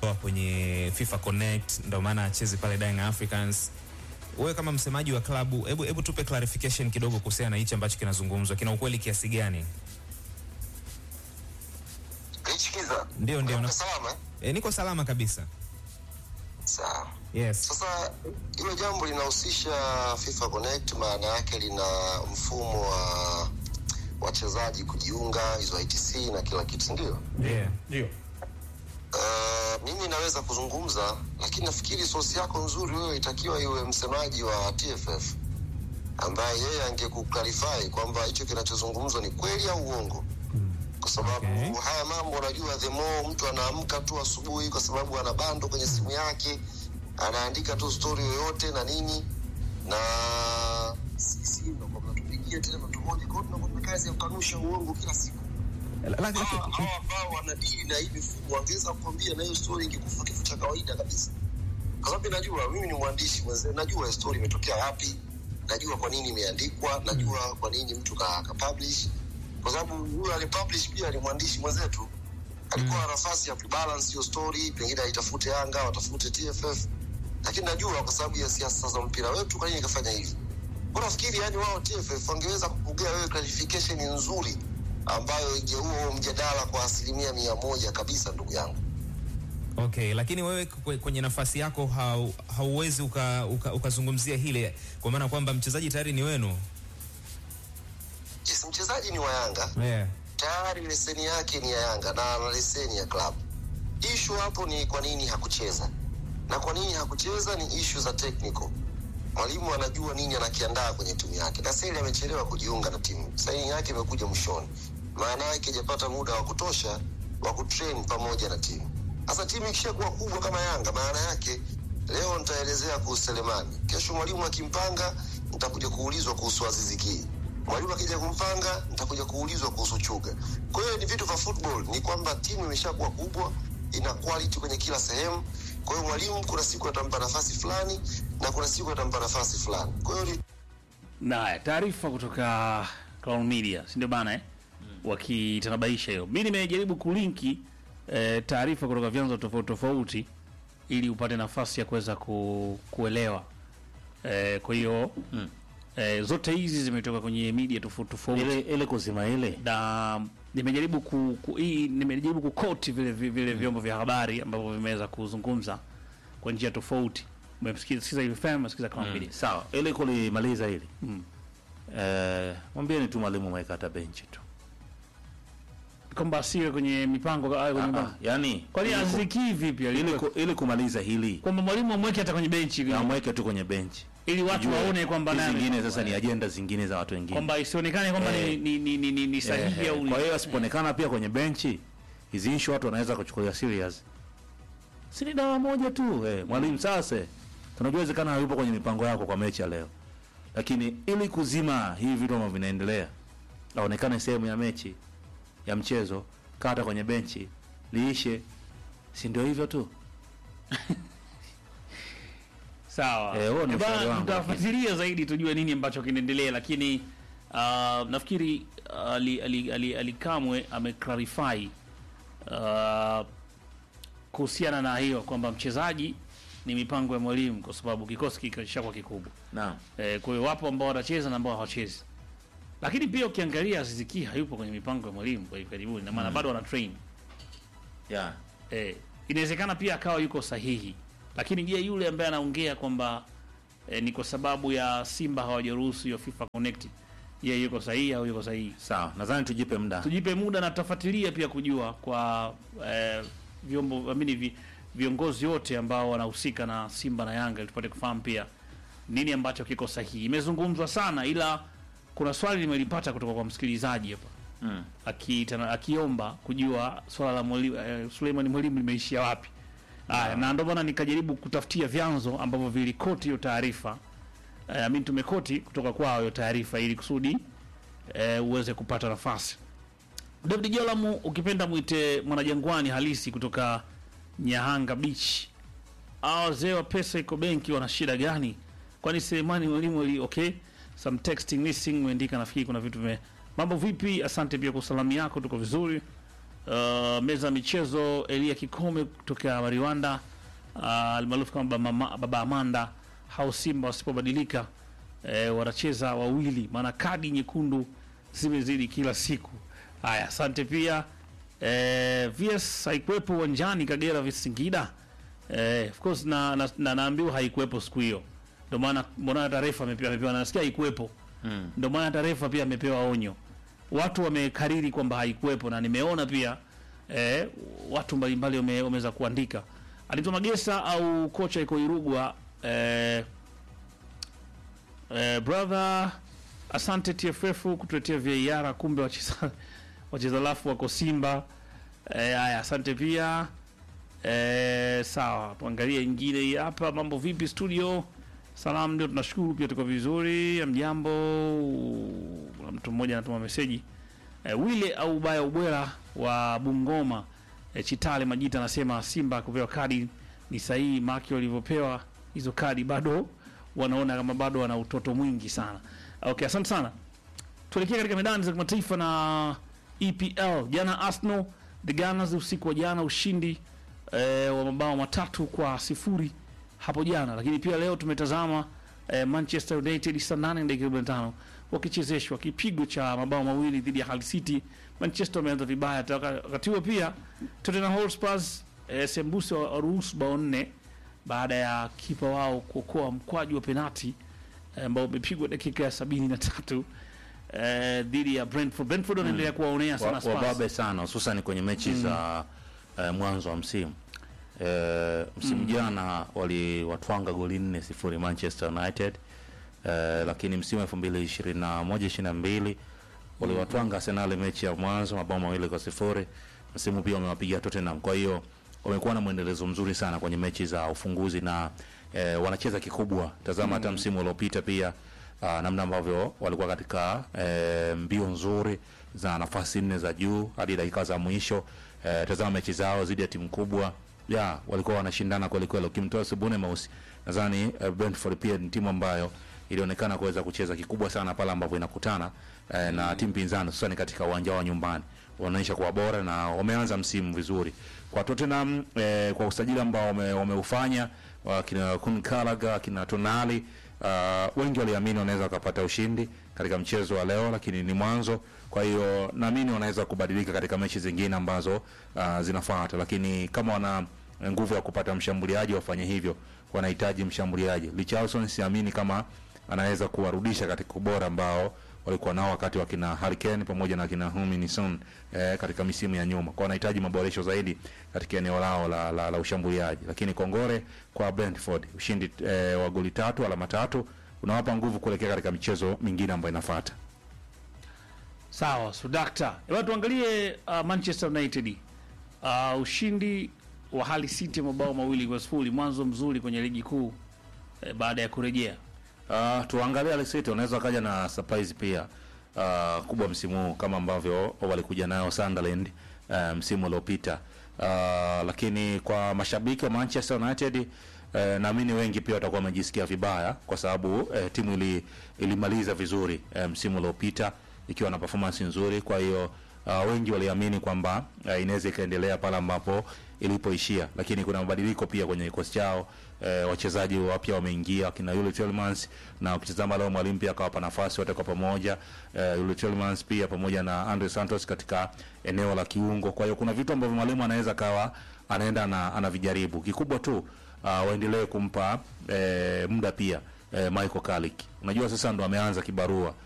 kwenye FIFA Connect, ndio maana achezi pale Young Africans. Wewe kama msemaji wa klabu, hebu hebu tupe clarification kidogo kuhusiana na hichi ambacho kinazungumzwa, kina ukweli kiasi gani? Lichikiza. Ndio, ndio, Uko na- salama? eh? E, niko salama kabisa. Sawa. Yes. Sasa hilo jambo linahusisha FIFA Connect, maana yake lina mfumo wa wachezaji kujiunga hizo ITC na kila kitu, si ndio? Yeah. Ndio. Uh, mimi naweza kuzungumza, lakini nafikiri sosi yako nzuri wewe itakiwa iwe msemaji wa TFF ambaye yeye angekuclarify kwamba hicho kinachozungumzwa ni kweli au uongo, kwa sababu Okay. haya mambo unajua, the more mtu anaamka tu asubuhi, kwa sababu ana bando kwenye simu yake, anaandika tu story yoyote na nini, na sisi ndo kwa mnatupigia tena matumoja, kwa hiyo tunakuwa tuna kazi ya kukanusha uongo kila siku La- la- hawa hawa ambao wanadili na hii mifumo wangeweza kukwambia na hiyo story ingekufa kifo cha kawaida kabisa, kwa sababu najua mimi ni mwandishi mwenze, najua story imetokea wapi, najua kwa nini imeandikwa, najua kwa nini mtu ka, ka publish, kwa sababu huyo alipublish pia ni mwandishi mwenzetu, alikuwa na nafasi ya kubalance hiyo story, pengine aitafute Yanga, watafute TFF, lakini najua kwa sababu ya siasa za mpira wetu, kwa nini ikafanya hivi. Kwa nafikiri yani wao TFF wangeweza kukugea wewe clarification nzuri ambayo ingeua huo mjadala kwa asilimia mia moja kabisa, ndugu yangu. Okay, lakini wewe kwe- kwenye nafasi yako hau, hauwezi ukazungumzia uka, ukazungumzia hile kwa maana kwamba mchezaji tayari ni wenu. Yes, mchezaji ni wa Yanga Yeah. tayari, leseni yake ni ya Yanga na ana leseni ya klabu. Ishu hapo ni kwa nini hakucheza, na kwa nini hakucheza ni ishu za technical. Mwalimu anajua nini anakiandaa kwenye timu yake. Kaseli amechelewa kujiunga na timu, saini yake imekuja mwishoni, maana yake hajapata muda wa kutosha wa kutrain pamoja na timu. Sasa timu ikishakuwa kubwa kama Yanga, maana yake leo nitaelezea kuhusu Selemani, kesho mwalimu akimpanga nitakuja kuulizwa kuhusu Azizi Ki, mwalimu akija kumpanga nitakuja kuulizwa kuhusu Chuga. Kwa hiyo ni vitu vya football, ni kwamba timu imeshakuwa kubwa, ina quality kwenye kila sehemu. Kwa hiyo mwalimu kuna siku atampa nafasi fulani na kuna siku atampa nafasi fulani. Kwa hiyo ni Naya, taarifa kutoka Clown Media, si ndio bana eh? Wakitanabaisha hiyo. Mimi nimejaribu kulinki eh, taarifa kutoka vyanzo tofauti tofauti ili upate nafasi ya kuweza ku, kuelewa. Eh, kwa hiyo eh, zote hizi zimetoka kwenye media tofauti tofauti ile ile kuzima ile na nimejaribu ku, ku, hii nimejaribu kukoti vile vile, vile vyombo vya habari ambavyo vimeweza kuzungumza kwa njia tofauti. Umesikiza hivi FM, umesikiza Clown Media. sawa, ile kulimaliza ile eh, mwambieni tu mwalimu mweka hata benchi tu kwamba asiwe kwenye mipango awe kwenye Ah, mipango. ah, yani Kwani ili ku- aziki vipi ili, alikuwa ku, ili kumaliza hili kwamba mwalimu amweke hata kwenye benchi ili- amweke tu kwenye benchi ili watu Tujue waone kwamba hizi naye zingine sasa ni ajenda zingine za watu wengine kwamba isionekane kwamba ni, Eh. ni, ni, ni, ni, ni sahihi Eh, au eh, kwa hiyo asipoonekana pia kwenye benchi hizi issue watu wanaweza kuchukulia serious si ni dawa moja tu eh, mwalimu sasa tunajua wezekana hayupo kwenye mipango yako kwa mechi ya leo lakini ili kuzima hivi vitu ambavyo vinaendelea aonekane sehemu ya mechi ya mchezo kata kwenye benchi liishe si ndio hivyo tu sawa Eh, huo ni Eh, bana, ushauri wangu, tutafuatilia zaidi tujue nini ambacho kinaendelea lakini uh, nafikiri uh, ali, ali, ali, ali Kamwe ameclarify uh, kuhusiana na hiyo kwamba mchezaji ni mipango ya mwalimu kwa sababu kikosi kikishakuwa kikubwa naam Eh, kwa hiyo wapo ambao wanacheza na ambao hawachezi, lakini pia ukiangalia Aziz Ki hayupo kwenye mipango ya mwalimu kwa hivi karibuni, na maana bado wana train yeah. eh, inawezekana pia akawa yuko sahihi, lakini je, yule ambaye anaongea kwamba eh, ni kwa sababu ya Simba hawajaruhusu hiyo FIFA Connect, je, yuko sahihi au yuko sahihi? sawa nadhani tujipe muda Tujipe muda na tutafuatilia pia kujua kwa eh, vyombo amini vi, viongozi wote ambao wanahusika na Simba na Yanga ili tupate kufahamu pia nini ambacho kiko sahihi. Imezungumzwa sana, ila kuna swali limelipata kutoka kwa msikilizaji hapa mm. akiitana- akiomba kujua swala la mwalimu eh, Suleiman mwalimu limeishia wapi. Haya, na ndio maana nikajaribu kutafutia vyanzo ambavyo vilikoti hiyo taarifa eh, mimi tumekoti kutoka kwao hiyo taarifa ili kusudi eh, uweze kupata nafasi. David Jolamu ukipenda mwite mwanajangwani halisi kutoka Nyahanga Beach. Hao wazee wa pesa iko benki wana shida gani? Kwani Selemani mwalimu ali okay? Some texting missing umeandika nafikiri kuna vitu vime Mambo vipi? Asante pia kwa salamu yako, tuko vizuri. uh, meza ya michezo Elia Kikome kutoka Mariwanda uh, almaarufu kama baba, Mama- baba Amanda hao Simba wasipobadilika eh, wanacheza wawili, maana kadi nyekundu zimezidi kila siku. Haya, asante pia eh, VS haikuwepo uwanjani Kagera vs Singida eh, of course na, na, na naambiwa haikuwepo siku hiyo, ndio maana mbona taarifa amepewa, amepewa nasikia haikuwepo Mm. ndio maana taarifa pia amepewa onyo. Watu wamekariri kwamba haikuwepo, na nimeona pia eh, watu mbalimbali wame- wameweza kuandika. Anaitwa Magesa au kocha iko Irugwa eh, eh, brother, asante TFF kutuletea VAR, kumbe wacheza wacheza lafu wako Simba. Eh, haya asante pia eh, sawa, tuangalie ingine hii hapa. Mambo vipi studio? Salam, ndio tunashukuru pia, tuko vizuri. Amjambo. Kuna mtu mmoja anatuma meseji eh, wile au ubaya ubwela wa Bungoma eh, Chitale Majita anasema Simba kupewa kadi ni sahihi, maki walivyopewa hizo kadi bado wanaona kama bado wana utoto mwingi sana. Okay, asante sana. Tuelekee katika medani za kimataifa na EPL. Jana Arsenal the Gunners usiku wa jana ushindi eh, wa mabao matatu kwa sifuri hapo jana, lakini pia leo tumetazama eh, Manchester United saa 8 dakika 45 wakichezeshwa kipigo cha mabao mawili dhidi ya Hull City. Manchester wameanza vibaya, hata waka- wakati huo pia Tottenham Hotspur eh, sembuse wa- waruhusu bao nne baada ya kipa wao kuokoa mkwaju wa penati eh, ambao umepigwa dakika ya sabini na tatu eh, dhidi ya Brentford. Brentford wanaendelea kuwaonea sana Wa- Spurs. wababe sana hususan kwenye mechi za eh, mwanzo wa msimu eh, msimu jana waliwatwanga goli nne sifuri Manchester United eh, lakini msimu elfu mbili ishirini na moja ishirini na mbili waliwatwanga Arsenal mechi ya mwanzo mabao mawili kwa sifuri. Msimu pia wamewapiga Tottenham, kwa hiyo wamekuwa na mwendelezo mzuri sana kwenye mechi za ufunguzi na eh, wanacheza kikubwa. Tazama hata msimu uliopita pia uh, namna ambavyo walikuwa katika eh, mbio nzuri za nafasi nne za juu hadi dakika za mwisho. Eh, tazama mechi zao dhidi ya timu kubwa ya walikuwa wanashindana kweli kweli. Ukimtoa Sibune Mausi, nadhani eh, Brentford pia ni timu ambayo ilionekana kuweza kucheza kikubwa sana pale ambapo inakutana eh, na timu pinzani hususani katika uwanja wa nyumbani wanaonyesha kuwa bora na wameanza msimu vizuri kwa Tottenham eh, kwa usajili ambao wame- wameufanya wakina Kun Gallagher akina Tonali uh, wengi waliamini wanaweza wakapata ushindi katika mchezo wa leo, lakini ni mwanzo. Kwa hiyo naamini wanaweza kubadilika katika mechi zingine ambazo uh, zinafuata, lakini kama wana nguvu ya kupata mshambuliaji wafanye hivyo, wanahitaji mshambuliaji. Richarlison siamini kama anaweza kuwarudisha katika ubora ambao walikuwa nao wakati wa kina Harry Kane pamoja na kina Heung-min Son eh, katika misimu ya nyuma. Kwa wanahitaji maboresho zaidi katika eneo lao la, la, la ushambuliaji. Lakini kongore kwa Brentford, ushindi eh, wa goli tatu, alama tatu unawapa nguvu kuelekea katika michezo mingine ambayo inafuata. Sawa, sudakta. Hebu tuangalie uh, Manchester United. Uh, ushindi wa Hull City mabao mawili kwa sifuri, mwanzo mzuri kwenye ligi kuu eh, baada ya kurejea. Uh, tuangalie Hull City wanaweza wakaja na surprise pia uh, kubwa msimu huu kama ambavyo walikuja nayo Sunderland uh, msimu uliopita uh, lakini kwa mashabiki wa Manchester United uh, naamini wengi pia watakuwa wamejisikia vibaya kwa sababu uh, timu ili, ilimaliza vizuri uh, msimu uliopita ikiwa na performance nzuri, kwa hiyo uh, wengi waliamini kwamba uh, inaweza ikaendelea pale ambapo ilipoishia, lakini kuna mabadiliko pia kwenye kikosi chao. Eh, wachezaji wapya wameingia kina Yuli Tielemans na ukitazama leo mwalimu pia akawapa nafasi wote kwa pamoja eh, Yuli Tielemans pia pamoja na Andre Santos katika eneo la kiungo. Kwa hiyo kuna vitu ambavyo mwalimu anaweza kawa anaenda na anavijaribu. Kikubwa tu uh, waendelee kumpa eh, muda pia eh, Michael Carrick. Unajua sasa ndo ameanza kibarua